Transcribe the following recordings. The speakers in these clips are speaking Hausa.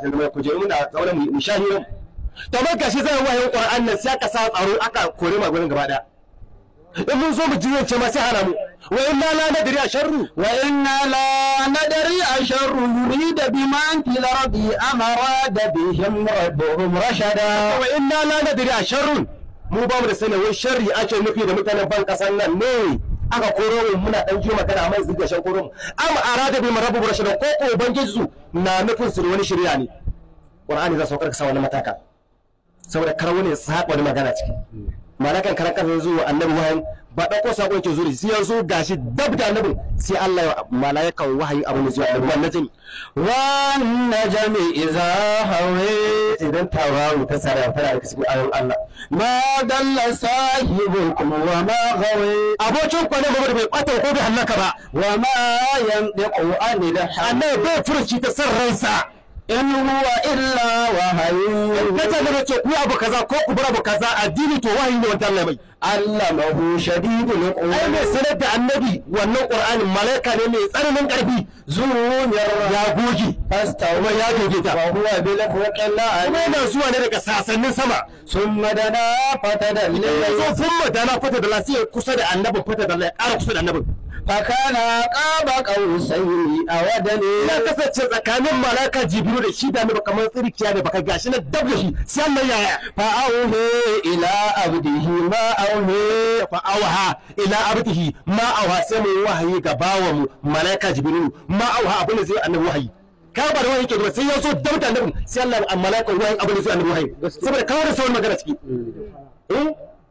mai kujeru muna zaune mu sha hirar to amma gashi zai wahayin qur'an nan sai aka sa tsaro aka kore ma gurin gaba daya in mun so mu jiwance ma sai hana mu wa inna la nadri a sharru wa inna la nadri asharru yurida biman fil ardi amara da bihim rabbuhum rashada wa inna la nadri a sharrun mu ba mu da sani wai sharri ake nufi da mutanen ban kasan nan ne aka koro mu muna dan ji magana amma yanzu ga shan koro mu am arada bi rabbuhum rashada ko ko ubangiji su na nufin su da wani shirya ne qur'ani za su saukar ka sa wani mataka saboda kar wani ya saba wani magana ciki malakan karan kasa zuwa annabi wahayin ba ɗauko sako yake zuri sai yanzu gashi dab da annabin sai Allah ya malakan wahayi abin da zuwa annabi wannan jami wan najmi idza hawa idan tawaru ta sara tana da cikin ayoyin Allah ma dalla sahibukum wa ma ghawa abokin kwane ba bai kwata ko bai hallaka ba wa ma yandiqu anil hawa annabi bai furci ta san ransa in huwa illa wahayu kace da ce ku abu kaza ko ku bar abu kaza addini to wahayi ne wanda Allah mai allamahu shadidul ai quwa mai sanar da annabi wannan qur'anin malaika ne mai tsananin karfi zunyar ya goge fastawa kuma ya goge ta wa huwa bil fuqilla kuma yana zuwa ne daga sasannin sama summa dana fatadalla so sun madana fata da lasiya kusa da annabin fata da ya ƙara kusa da annabin fakana qaba qausaini awadani ya kasance tsakanin malaka jibiru da shi da annabi kamar tsirkiya da baka gashi na dab da shi sai Allah yaya fa auhe ila abdihi ma auhe fa awaha ila abdihi ma awaha sai mu wahayi ga bawan mu malaka jibiru ma awaha abin da zai annabi wahayi ka ba da wahayi ke zuwa sai ya so dab da annabin sai Allah an malaka wahayi abin da zai annabi wahayi saboda kawo da sauran magana ciki eh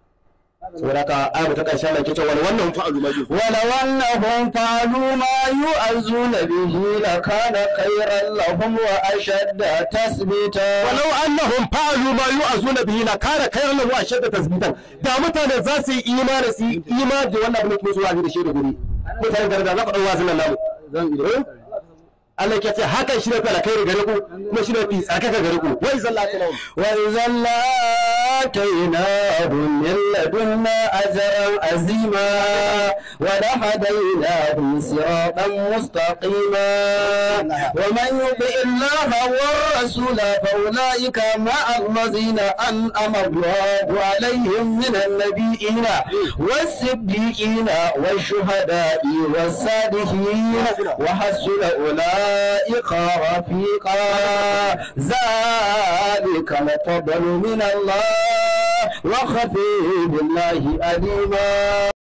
saboda ka ayyuka ta karshe Allah ke cewa wannan fa'alu ma ولو أنهم فعلوا ما يؤذون به لكان خيرا لهم وأشد تثبيتا walau annahum fa'alu ma yu'azuna bihi la kana khayran lahu ashadda tasbitan da mutane za su yi imani su yi imani da wannan abin da kuma zuwa da shi da guri mutane da da za ku dau wazin nan namu zan Allah ke ce hakan shi ne fa alkhairi gare ku kuma shi ne fi tsakaka gare ku wa izan la tanawum وإذا لآتيناهم من لدنا أجرا عظيما ولهديناهم صراطا مستقيما ومن يطع الله والرسول فأولئك مع الذين أنعم الله عليهم من النبيين والصديقين والشهداء والصالحين وحسن أولئك رفيقا ذلك الفضل من الله وخفي بالله أليما